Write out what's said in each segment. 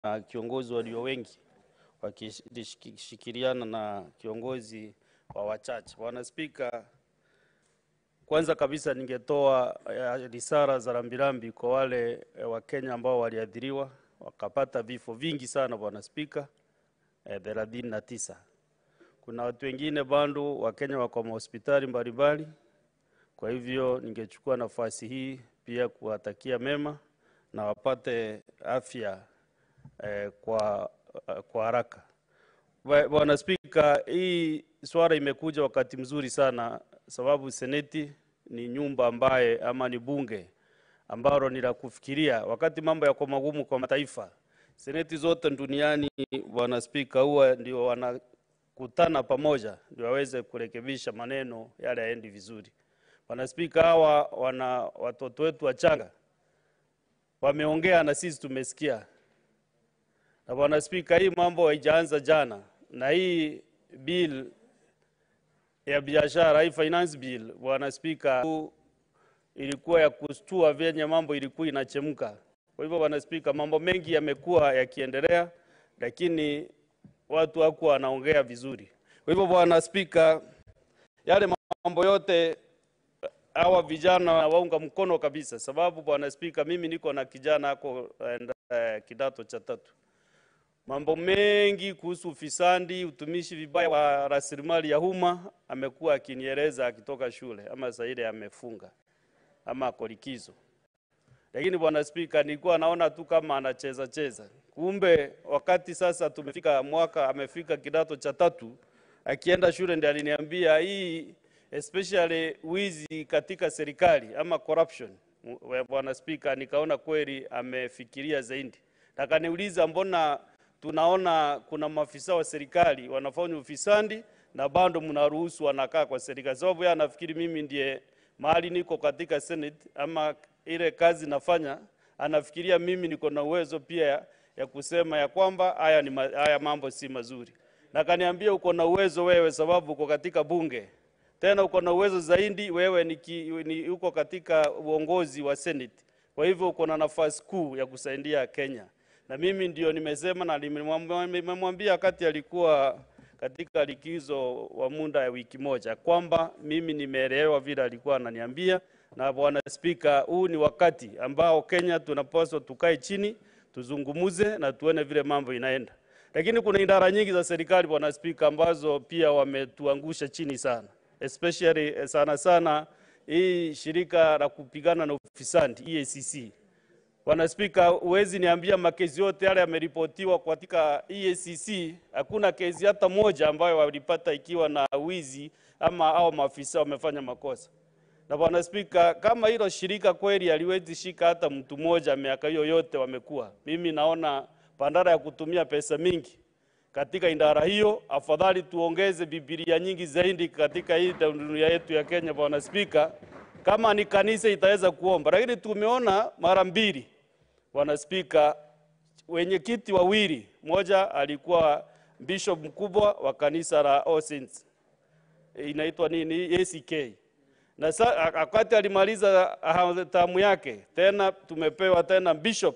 na kiongozi walio wengi wakishikiliana na kiongozi wa wachache. Bwana Spika, kwanza kabisa ningetoa eh, risala za rambirambi kwa wale eh, Wakenya ambao waliathiriwa wakapata vifo vingi sana, Bwana Spika, thelathini na tisa. Kuna watu wengine bado Wakenya wako mahospitali mbalimbali. Kwa hivyo ningechukua nafasi hii pia kuwatakia mema na wapate afya eh, kwa, kwa haraka. Bwa- Bwana Spika, hii swala imekuja wakati mzuri sana, sababu seneti ni nyumba ambaye ama ni bunge ambalo ni la kufikiria wakati mambo yako magumu kwa mataifa. Seneti zote duniani, Bwana Spika, huwa ndio wanakutana pamoja ndio waweze kurekebisha maneno yale yaendi vizuri. Bwana Spika, hawa wana watoto wetu wachanga wameongea na sisi tumesikia. Na Bwana Spika, hii mambo haijaanza jana, na hii bill ya biashara, hii finance bill, Bwana Spika, ilikuwa ya kustua vyenye mambo ilikuwa inachemka. Kwa hivyo, Bwana Spika, mambo mengi yamekuwa yakiendelea, lakini watu hawakuwa wanaongea vizuri. Kwa hivyo, Bwana Spika, yale mambo yote hawa vijana waunga mkono kabisa, sababu Bwana Spika, mimi niko na kijana ako eh, kidato cha tatu mambo mengi kuhusu ufisadi, utumishi vibaya wa rasilimali ya umma amekuwa akinieleza akitoka shule, ama saa ile amefunga ama ako likizo. Lakini bwana Spika, nilikuwa naona tu kama anacheza cheza, kumbe wakati sasa tumefika mwaka, amefika kidato cha tatu, akienda shule ndiye aliniambia hii especially wizi katika serikali ama corruption. M- Bwana Spika, nikaona kweli amefikiria zaidi, akaniuliza mbona tunaona kuna maafisa wa serikali wanafanya ufisadi na bado mnaruhusu wanakaa kwa serikali, sababu yeye anafikiri mimi ndiye mahali niko katika Senate ama ile kazi nafanya, anafikiria mimi niko na uwezo pia ya, ya kusema ya kwamba haya, ni ma, haya mambo si mazuri, na kaniambia uko na uwezo wewe, sababu uko katika bunge tena uko na uwezo zaidi wewe ni, ki, ni uko katika uongozi wa Senate. Kwa hivyo uko na nafasi kuu ya kusaidia Kenya, na mimi ndio nimesema na nimemwambia nimemwambia wakati alikuwa katika likizo wa muda ya wiki moja kwamba mimi nimeelewa vile alikuwa ananiambia. Na bwana Spika, huu ni wakati ambao Kenya tunapaswa tukae chini tuzungumuze na tuone vile mambo inaenda, lakini kuna idara nyingi za serikali bwana Spika, ambazo pia wametuangusha chini sana especially eh, sana sana hii shirika la kupigana na ufisadi EACC. Bwana Spika, huwezi niambia makesi yote yale yameripotiwa katika EACC, hakuna kesi hata moja ambayo walipata ikiwa na wizi ama au maafisa wamefanya makosa. Na Bwana Spika, kama hilo shirika kweli haliwezi shika hata mtu mmoja miaka hiyo yote wamekuwa, mimi naona bandara ya kutumia pesa mingi katika idara hiyo, afadhali tuongeze Biblia nyingi zaidi katika hii dunia yetu ya Kenya. Bwana Spika, kama ni kanisa itaweza kuomba, lakini tumeona mara mbili, Bwana Spika, wenyekiti wawili, mmoja alikuwa bishop mkubwa wa kanisa la All Saints inaitwa nini ACK, na sa, wakati alimaliza ah, tamu yake tena tumepewa tena bishop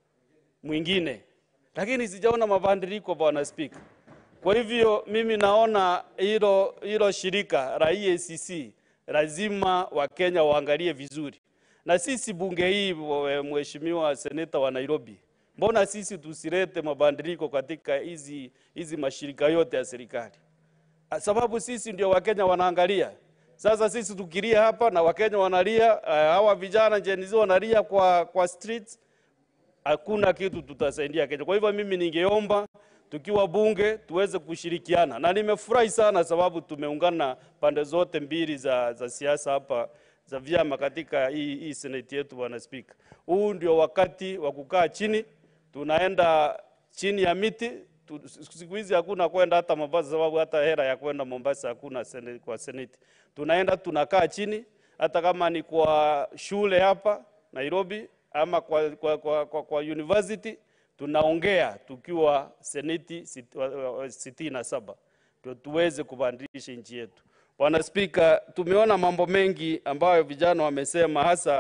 mwingine lakini sijaona mabadiliko bwana spika. Kwa hivyo mimi naona hilo hilo shirika la EACC lazima Wakenya waangalie vizuri, na sisi bunge hii, we- mheshimiwa seneta wa Nairobi, mbona sisi tusilete mabadiliko katika hizi hizi mashirika yote ya serikali? Ah, sababu sisi ndio Wakenya wanaangalia. Sasa sisi tukilia hapa na Wakenya wanalia, uh, hawa vijana Gen Z wanalia kwa, kwa streets hakuna kitu tutasaidia Kenya. Kwa hivyo mimi ningeomba tukiwa bunge tuweze kushirikiana, na nimefurahi sana sababu tumeungana pande zote mbili za, za siasa hapa za vyama katika hii, hii seneti yetu. Bwana Spika, huu ndio wakati wa kukaa chini, tunaenda chini ya miti tu, siku hizi hakuna kwenda hata Mombasa sababu hata hera ya kwenda Mombasa hakuna sene, kwa seneti. Tunaenda tunakaa chini, hata kama ni kwa shule hapa Nairobi ama kwa, kwa, kwa, kwa, kwa university tunaongea tukiwa seneti sit- wa- wa- sitini na saba ndio tuweze kubadilisha nchi yetu. Bwana Spika, tumeona mambo mengi ambayo vijana wamesema, hasa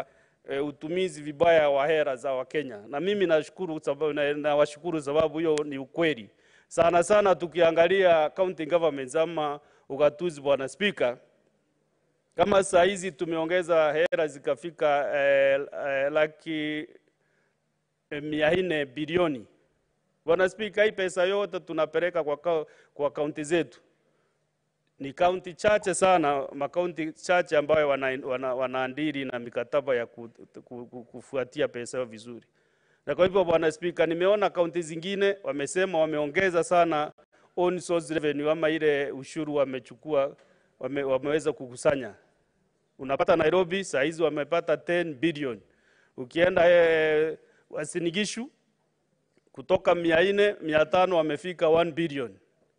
e, utumizi vibaya wa hera za Wakenya, na mimi nashukuru sababu, na, nawashukuru sababu hiyo ni ukweli sana sana. Tukiangalia county governments ama ugatuzi, bwana Spika, kama saa hizi tumeongeza hera zikafika eh, eh, laki eh, mia nne bilioni. Bwana Spika, hii pesa yote tunapeleka kwa, ka- kwa kaunti zetu ni kaunti chache sana, makaunti chache ambayo wana, wana, wanaandiri na mikataba ya ku, ku, ku, kufuatia pesa hiyo vizuri. Na kwa hivyo Bwana Spika, nimeona kaunti zingine wamesema wameongeza sana own source revenue ama ile ushuru wamechukua wame, wameweza kukusanya. Unapata Nairobi saa hizi wamepata 10 billion. Ukienda eh, Uasin Gishu kutoka mia nne mia tano wamefika 1 billion.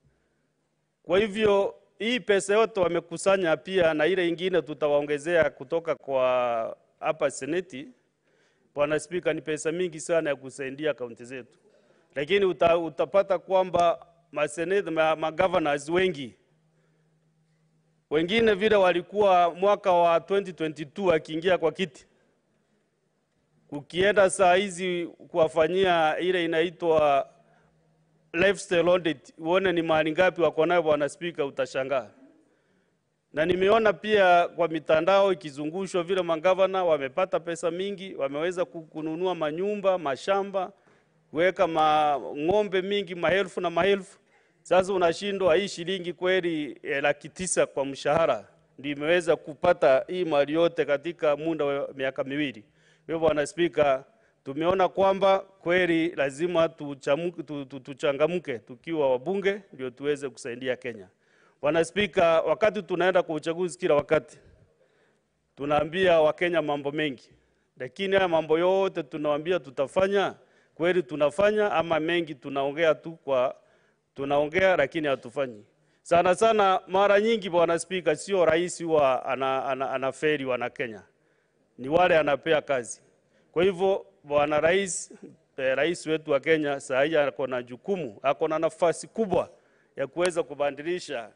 Kwa hivyo hii pesa yote wamekusanya pia na ile ingine tutawaongezea kutoka kwa hapa seneti. Bwana Spika, ni pesa mingi sana ya kusaidia kaunti zetu, lakini uta, utapata kwamba maseneti ma, magovernors wengi wengine vile walikuwa mwaka wa 2022 akiingia kwa kiti, ukienda saa hizi kuwafanyia ile inaitwa lifestyle audit, uone ni mahali ngapi wako nayo, bwana spika, utashangaa. Na nimeona pia kwa mitandao ikizungushwa vile magavana wamepata pesa mingi, wameweza ku- kununua manyumba, mashamba, kuweka ma ng'ombe mingi, maelfu na maelfu. Sasa unashindwa hii shilingi kweli eh, laki tisa kwa mshahara ndio imeweza kupata hii mali yote katika muda wa miaka miwili. Kwa hivyo bwana spika, tumeona kwamba kweli lazima tuchamuke- tu- tu- tuchangamke tukiwa wabunge ndio tuweze kusaidia Kenya. Bwana Spika, wakati tunaenda kwa uchaguzi kila wakati tunaambia Wakenya mambo mengi, lakini haya mambo yote tunawaambia tutafanya, kweli tunafanya ama mengi tunaongea tu kwa tunaongea lakini hatufanyi. Sana sana mara nyingi Bwana Spika, sio rais huwa ana, ana, anaferi wana Kenya, ni wale anapea kazi. Kwa hivyo bwana rais, eh, rais wetu wa Kenya saa hii ako na jukumu, ako na nafasi kubwa ya kuweza kubadilisha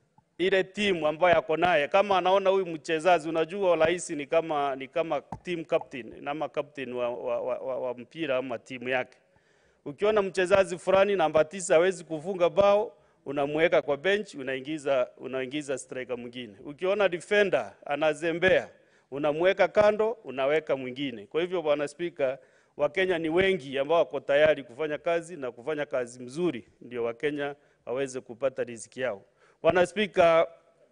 ile timu ambayo ako naye. Kama anaona huyu mchezaji, unajua rais ni kama ni kama team captain ama captain wa, wa, wa, wa, wa mpira ama timu yake. Ukiona mchezaji fulani namba tisa hawezi kufunga bao, unamweka kwa bench, unaingiza unaingiza striker mwingine. Ukiona defender anazembea, unamweka kando, unaweka mwingine. Kwa hivyo bwana spika, Wakenya ni wengi ambao wako tayari kufanya kazi na kufanya kazi mzuri, ndio Wakenya waweze kupata riziki yao. Bwana spika,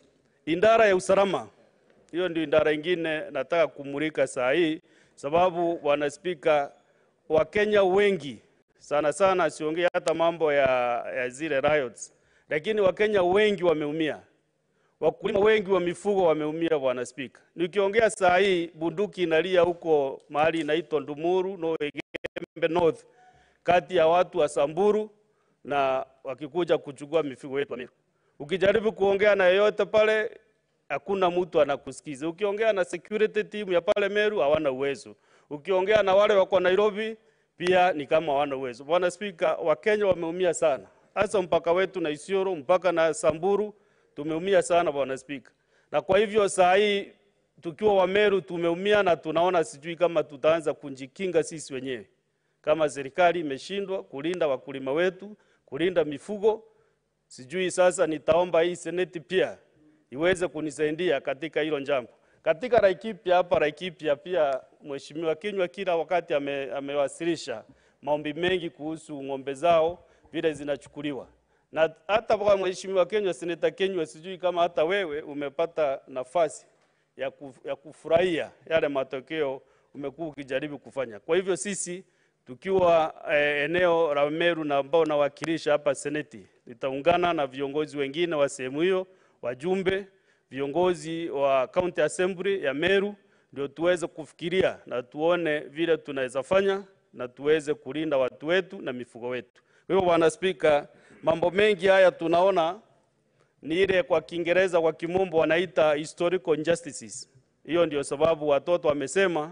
idara ya usalama hiyo ndio idara ingine nataka kumulika saa hii, sababu bwana spika, Wakenya wengi sana sana, siongee hata mambo ya, ya zile riots, lakini Wakenya wengi wameumia, wakulima wengi wa mifugo wameumia, bwana spika. Nikiongea saa hii bunduki inalia huko mahali inaitwa Ndumuru no Gembe North, kati ya watu wa Samburu na wakikuja kuchukua mifugo yetu. Ukijaribu kuongea na yeyote pale hakuna mtu anakusikiza. Ukiongea na security team ya pale Meru hawana uwezo. Ukiongea na wale wako Nairobi pia ni kama hawana uwezo. Bwana Spika, Wakenya wameumia sana, hasa mpaka wetu na Isiolo mpaka na Samburu tumeumia sana Bwana Spika, na kwa hivyo saa hii tukiwa Wameru tumeumia na tunaona sijui kama tutaanza kunjikinga sisi wenyewe kama serikali imeshindwa kulinda wakulima wetu, kulinda mifugo. Sijui sasa nitaomba hii seneti pia iweze kunisaidia katika hilo jambo. Katika Laikipia hapa Laikipia pia Mheshimiwa Kinyua kila wakati ame, amewasilisha maombi mengi kuhusu ng'ombe zao vile zinachukuliwa, na hata kwa Mheshimiwa Kinyua, Seneta Kinyua, sijui kama hata wewe umepata nafasi ya, kuf, ya kufurahia yale matokeo umekuwa ukijaribu kufanya. Kwa hivyo sisi tukiwa eh, eneo la Meru na ambao nawakilisha hapa seneti, nitaungana na viongozi wengine wa sehemu hiyo, wajumbe, viongozi wa county assembly ya Meru, ndio tuweze kufikiria na tuone vile tunaweza fanya na tuweze kulinda watu wetu na mifugo wetu. Kwa hivyo, Bwana Spika, mambo mengi haya tunaona ni ile kwa Kiingereza, kwa kimombo wanaita historical injustices. Hiyo ndio sababu watoto wamesema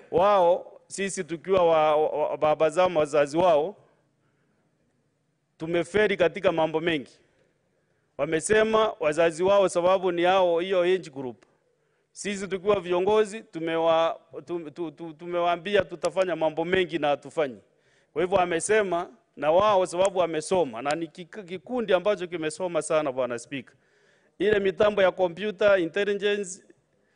wao, sisi tukiwa wa, wa, wa, baba zao wazazi wao tumeferi katika mambo mengi. Wamesema wazazi wao sababu ni hao hiyo age group Sisi tukiwa viongozi tumewa, tum, tu, tu, tumewaambia tutafanya mambo mengi na hatufanyi. Kwa hivyo amesema na wao sababu wamesoma na ni kik- kikundi ambacho kimesoma sana, bwana Spika. Ile mitambo ya computer intelligence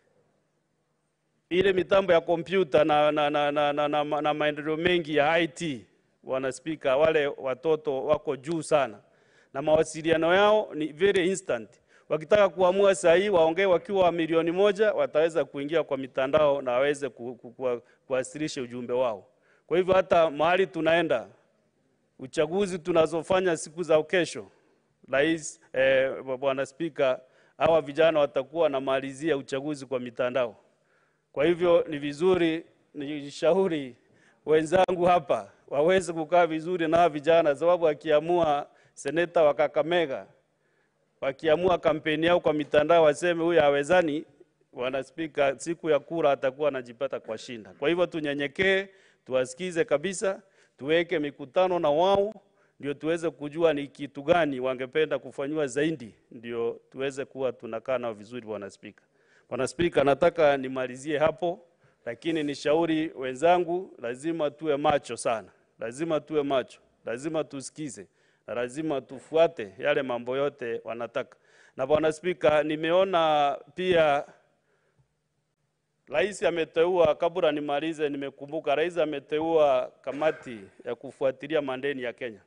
ile mitambo ya kompyuta na, na, na, na, na, na, na, na maendeleo mengi ya IT, bwana Spika, wale watoto wako juu sana na mawasiliano yao ni very instant. Wakitaka kuamua saa hii waongee wakiwa milioni moja, wataweza kuingia kwa mitandao na waweze ku, ku, ku, kuwasilisha ujumbe wao. Kwa hivyo hata mahali tunaenda uchaguzi tunazofanya siku za kesho, rais eh, bwana Spika, hawa vijana watakuwa wanamalizia uchaguzi kwa mitandao. Kwa hivyo ni vizuri nishauri wenzangu hapa waweze kukaa vizuri na hawa vijana, sababu wakiamua seneta wa Kakamega wakiamua kampeni yao kwa mitandao waseme huyu hawezani, bwana Spika, siku ya kura atakuwa anajipata kwa shinda. Kwa hivyo tunyenyekee, tuwasikize kabisa, tuweke mikutano na wao ndio tuweze kujua ni kitu gani wangependa kufanyiwa zaidi, ndio tuweze kuwa tunakaa nao vizuri, bwana Spika. Bwana Spika, nataka nimalizie hapo, lakini nishauri wenzangu, lazima tuwe macho sana, lazima tuwe macho, lazima tusikize na lazima tufuate yale mambo yote wanataka. Na bwana Spika, nimeona pia rais ameteua, kabla nimalize, nimekumbuka rais ameteua kamati ya kufuatilia madeni ya Kenya,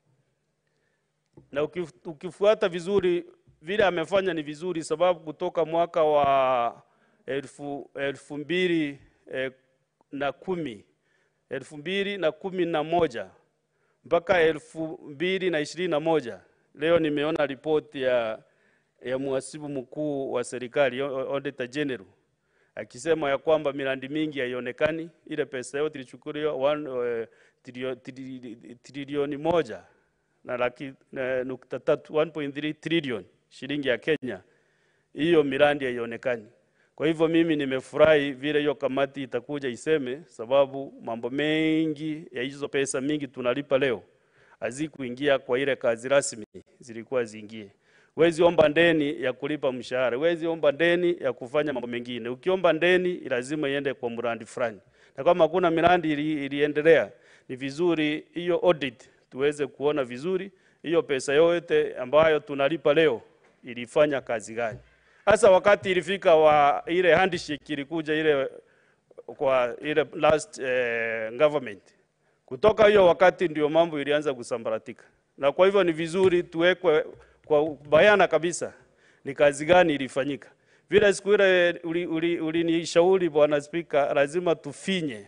na ukif- ukifuata vizuri vile amefanya ni vizuri, sababu kutoka mwaka wa elfu, elfu mbili eh, na kumi elfu mbili na kumi na moja mpaka elfu mbili na ishirini na moja leo nimeona ripoti ya, ya mhasibu mkuu wa serikali Auditor General akisema ya kwamba miradi mingi haionekani, ile pesa yote ilichukuliwa one, eh, trilio- trilio- trilioni moja na laki na nukta tatu 1.3 trillion shilingi ya Kenya, hiyo miradi haionekani. Kwa hivyo mimi nimefurahi vile hiyo kamati itakuja iseme, sababu mambo mengi ya hizo pesa mingi tunalipa leo hazikuingia kwa ile kazi rasmi zilikuwa ziingie. Wezi omba ndeni ya kulipa mshahara, wezi omba ndeni ya kufanya mambo mengine. Ukiomba ndeni lazima iende kwa mradi fulani, na kama hakuna miradi ili, iliendelea, ni vizuri hiyo audit tuweze kuona vizuri hiyo pesa yote ambayo tunalipa leo ilifanya kazi gani. Hasa wakati ilifika wa ile handshake ilikuja ile kwa ile last eh, government kutoka hiyo wakati ndio mambo ilianza kusambaratika, na kwa hivyo ni vizuri tuwekwe kwa bayana kabisa ni kazi gani ilifanyika. Vile siku ile ulinishauri uli, uli Bwana Spika, lazima tufinye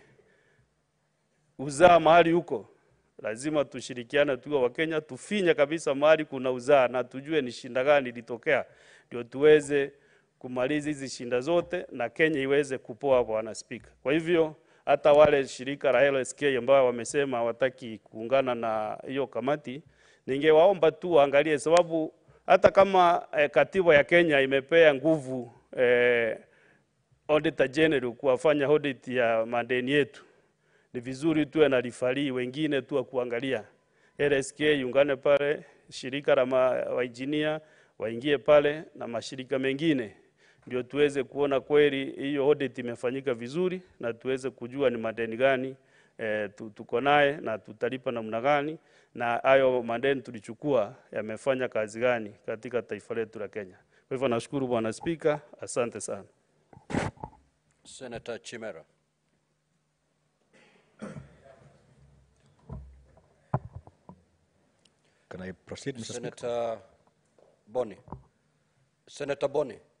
uzaa mahali huko, lazima tushirikiane tuwe Wakenya, tufinye kabisa mahali kuna uzaa na tujue ni shinda gani ilitokea, ndio tuweze kumaliza hizi shinda zote na Kenya iweze kupoa, Bwana Spika. Kwa hivyo hata wale shirika la LSK ambao wamesema hawataki kuungana na hiyo kamati, ningewaomba tu waangalie, sababu hata kama eh, katiba ya Kenya imepea nguvu eh, Auditor General kuwafanya audit ya madeni yetu, ni vizuri tuwe na rifari wengine tu wa kuangalia. LSK iungane pale, shirika la wainjinia waingie pale na mashirika mengine ndio tuweze kuona kweli hiyo audit imefanyika vizuri na tuweze kujua ni madeni gani e, tuko naye na tutalipa namna gani, na hayo madeni tulichukua yamefanya kazi gani katika taifa letu la Kenya. Kwa hivyo nashukuru Bwana Spika, asante sana. Senator Chimera. Can I proceed, Mr. Speaker? Senator Boni. Senator Boni.